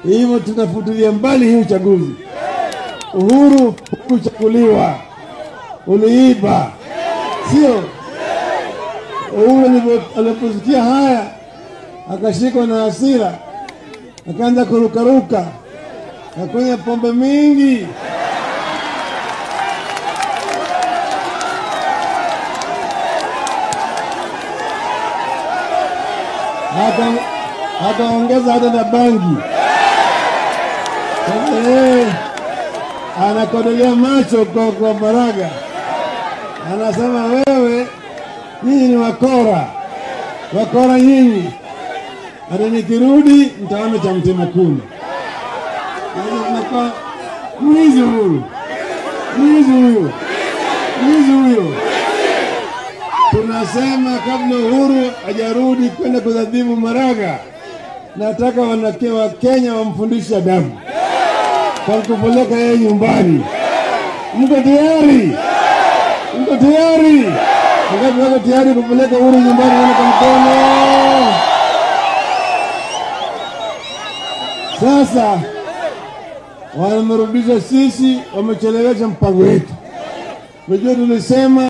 Hivyo tunafutilia mbali hii uchaguzi. Uhuru hukuchaguliwa, uliiba, sio? Uhuru alipo- aliposikia haya akashikwa na hasira, akaanza kurukaruka, akakunywa pombe mingi, Aka- akaongeza hata na bangi. Sasa yeye anakodolea macho kwa, kwa Maraga, anasema wewe, nyinyi ni wakora, wakora nyinyi, hata nikirudi mtaona cha mtema kuni. Sasa tunakuwa mwizi huyu, mwizi huyu, mwizi huyu. Tunasema kabla Uhuru hajarudi kwenda kudhadhibu Maraga, nataka wanake wa Kenya wamfundishe adabu kwa kupeleka yeye nyumbani. Mko tayari? Mko tayari? Wangapi wako tayari kupeleka Uhuru nyumbani? Wana kwa mkono. Sasa wamerudisha sisi, wamechelewesha mpango wetu. Unajua tulisema